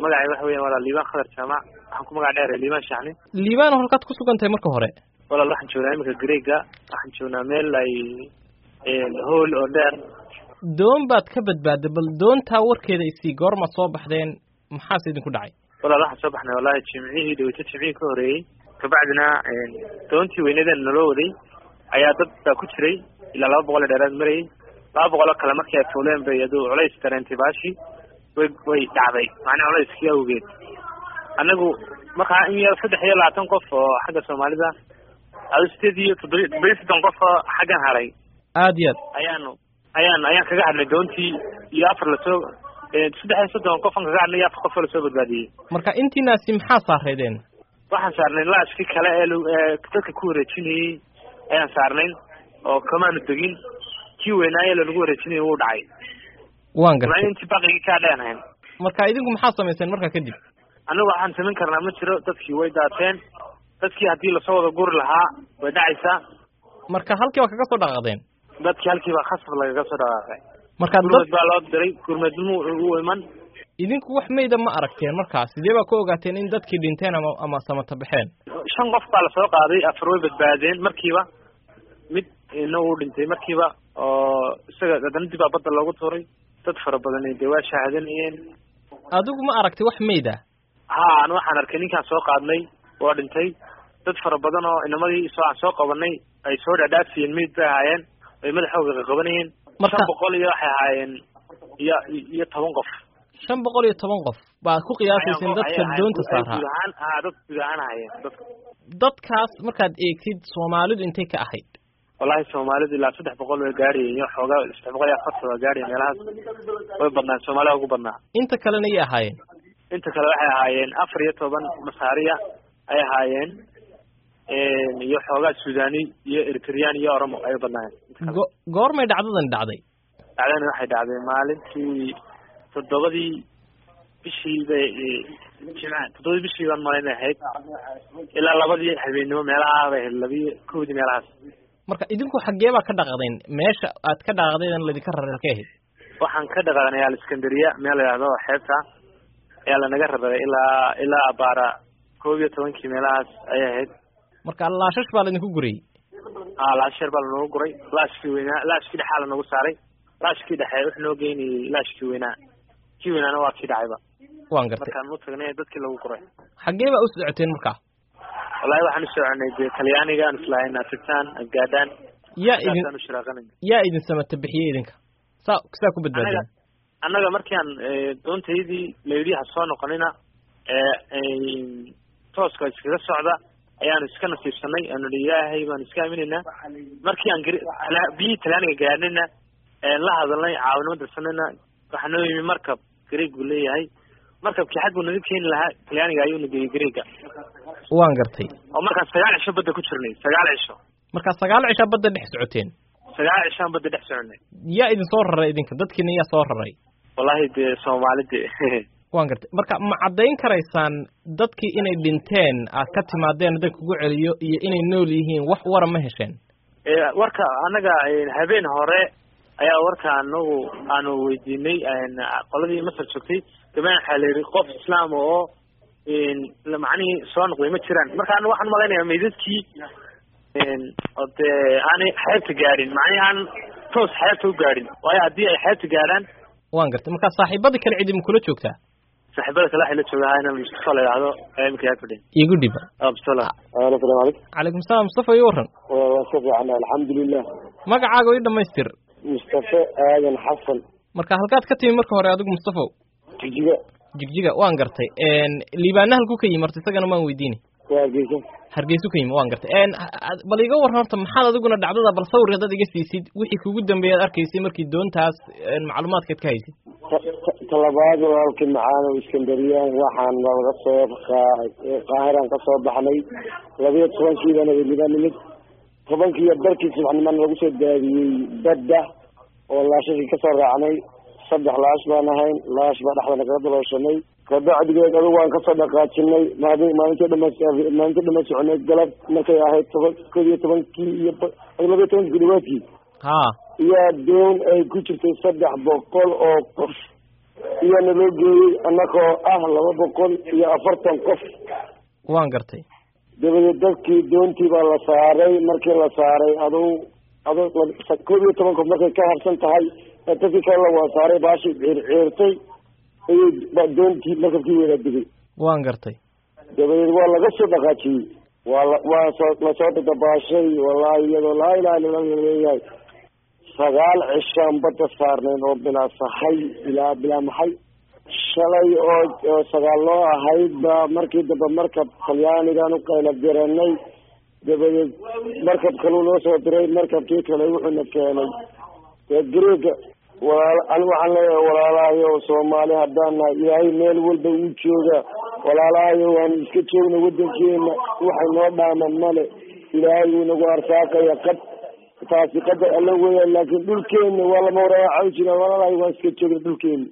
magacay waxa weeyaan walaal liibaan khadar jaamac waxaan ku magac dheeray liibaan shacni liibaan halkaad ku sugan tahay marka hore walaal waxaan joognaa iminka greega waxaan joognaa meel ay hool oo dheer doon baad ka badbaaday bal doontaa warkeeda isii goormaad soo baxdeen maxaase idinku dhacay walaal waxaan soo baxnay wallahi jimcihii dhaweyto jimcihii ka horeeyey kabacdina doontii weynadan naloo waday ayaa dad baa ku jiray ilaa laba boqol ee dheeraad marayay laba boqoloo kale markii ay fuuleen bay aduu culays dareentay baashi way way dhacday macnaha culayskii awgeed annagu markaa in yar saddex iyo labaatan qof oo xagga soomaalida ado sideed iyo toddobiy toddobiyo soddon qof oo xaggan haray aad iyo aad ayaanu ayaan ayaan kaga hadlay doontii iyo afar lasoo saddex iyo soddon qofan kaga hadlay iyo afar qof oo lasoo badbaadiyey marka intiinaasi maxaa saareedeen waxaan saarnayn laashkii kale ee ee dadka ku wareejinayey ayaan saarnayn oo kamaanu degin kii weynaaye lanagu wareejinayay wuu dhacay waan gartay intii baqigii kaa dheenahayn marka idinku maxaa samayseen markaa kadib anigu waxaan samayn karnaa ma jiro dadkii way daateen dadkii haddii lasoo wada guri lahaa way dhacaysaa marka halkii baa kaga soo dhaqaaqdeen dadkii halkii baa khasab lagaga soo dhaqaaqay marka gurmad baa loo diray gurmadmu u iman idinku wax mayda ma aragteen markaa sidee baa ku ogaateen in dadkii dhinteen ama ama samata baxeen shan qof baa lasoo qaaday afar way badbaadeen markiiba mid ina uu dhintay markiiba oo isaga haddana dib baa badda loogu tuuray dad fara badan dee waa shaahadanayeen adigu ma aragtay wax mayda ha an waxaan arkay ninkaan soo qaadnay waa dhintay dad fara badan oo inamadii soo aan soo qabanay ay soo dhaadhaafiyeen meyd bay ahaayeen ay madaxooga qaqabanayeen shan boqol iyo waxay ahaayeen iyo iyo toban qof shan boqol iyo toban qof baad ku qiyaasayseen dadka doonta saaraa guud ahaan ha dad guud ahaan ahaayeen dadka dadkaas markaad eegtid soomaalidu intay ka ahayd wallahi soomaalidu ilaa saddex boqol way gaadhayeen iyo xoogaa saddex boqol iyo afartan waa gaadhayen meelahaas way badnaan soomaalida ugu badnaa inta kalena yay ahaayeen inta kale waxay ahaayeen afar iyo toban masaariya ay ahaayeen iyo xoogaa suudani iyo eritreyaan iyo oromo ay badnaayeen go goormay dhacdadan dhacday dhacdani waxay dhacday maalintii toddobadii bishii bay jimca toddobadii bishii baan malayn ahayd ilaa labadii habeennimo meelaha bay ahayd labiyo kowdii meelahaas marka idinku xaggee baa ka dhaqaqdeen meesha aad ka dhaqaqdeen ladinka raray halkay ahayd waxaan ka dhaqaaqnay aliskandariya meel la yidhahdo xeebta ayaa lanaga raray ilaa ilaa abaara koob iyo tobankii meelahaas ayay ahayd marka laashash baa laydinku gurayey a laasheer baa lanogu guray laashkii weynaa laashkii dhexaa lanagu saaray laashkii dhexe wuxuu noo geynayey laashkii weynaa kii weynaana waa kii dhacayba waan gartay markaan u tagnay dadkii lagu guray xaggee baa u socoteen markaa wallahi waxaan u soconay dee talyaaniga aan islahayn aad tagtaan aad gaadhaan yaa idin saasaan u shiraaqanay yaa idin samata bixiyey idinka saa saa ku badbaadeen annaga markii aan doontaydii layidhi ha soo noqonina tooska iskaga socda ayaanu iska nasiibsanay aanu hi ilaahay baanu iska aaminaynaa markii aan biyihii talyaaniga gaadhnayna la hadalnay caawinimo dirsanayna waxaa noo yimi markab greeg buu leeyahay markabkii xag buu naga keeni lahaa talyaaniga ayuu na geeyey greega waan gartay oo markaan sagaal cisho badda ku jirnay sagaal cisho markaa sagaal cishaa badda dhex socoteen sagaal cishaan badda dhex soconay yaa idin soo raray idinka dadkiina yaa soo raray wallahi dee soomaali de waan gartay marka ma caddayn karaysaan dadkii inay dhinteen aad ka timaadeen dadka kugu celiyo iyo inay nool yihiin wax wara ma hesheen warka annaga habeen hore ayaa warka anagu aanu weydiinay qoladii masar joogtay dabean waxaa la yidhi qof islaam oo macnihii soo noqday ma jiraan marka ana waxaan malaynayaa meydadkii oo dee aanay xeebta gaadhin macnihi aan toos xeebta u gaadhin waayo haddii ay xeebta gaadhaan waan gartay marka saaxiibada kale cidi ma kula joogtaa saaxiibada kale waxay la joogaa inaan mustafa la yidhahdo ayaa imika yaa fadhiya igu dhiba absala asalaamu calaykum calaykum salaam mustafa iyo waran waa ka fiican alxamdulilah magacaaga ii dhamaystir mustafa aadan xasan marka halkaad ka timi marka hore adigu mustafaw jijiga jigjiga waan gartay liibaana halku ka yimi horta isagana waan weydiini waa hargeysa hargeysu ka yimi waan gartay bal iga waran horta maxaad adiguna dhacdada bal sawir haddaad iga siisid wixii kugu dambeeya ad arkaysay markii doontaas macluumaadkaad ka haysid talabaad walaalkii macaan oo iskandariyaan waxaan laga soo qaahiraan ka soo baxnay labiyo tobankiibana weliba nimid tobankiiyo barkii subaxnimana lagu soo daadiyey badda oo laashashii kasoo raacnay saddex laash baan ahayn laash baa dhexdana kaga dalooshanay kabacdigeed adigu waan kasoo dhaqaajinay maadi maalintii dhama maalintii dhama soconay galab markay ahayd toban kod iyo tobankii iyo labiyo tobankii kudhawaadkii ha iyo doon ay ku jirtay saddex boqol oo qof iyaa naloo geeyey annagoo ah laba boqol iyo afartan qof waan gartay dabadeed dadkii doontii baa la saaray markii la saaray aduu adu koob iyo toban qof markay ka habsan tahay dadkii kalena waa saaray baashii ciir ciirtay ayay doontii markabkii wada digay waan gartay dabadeed waa laga soo dhaqaajiyey waa la waa soo lasoo dadabaashay wallaahi iyadoo laa ilaha illa allah leeyahay sagaal cishaan badda saarnayn oo bilaa sahay ilaa bilaa maxay shalay oo oo sagaal loo ahayd ba markii dambe markab talyaanigaan u qayla diranay dabadeed markab kaluu noo soo diray markabkii kale wuxuuna keenay dee greega walaal ani waxaan leeyahay walaalahayo soomaali haddaan nahay ilaahay meel walba uu jooga walaalahayo waanu iska joogna waddankeena waxay noo dhaaman male ilaahay wuu nagu arsaaqaya qad taasi qadar alla weeyaan laakiin dhulkeena waa lama waraacawi jira walaalahayo waan iska joogna dhulkeena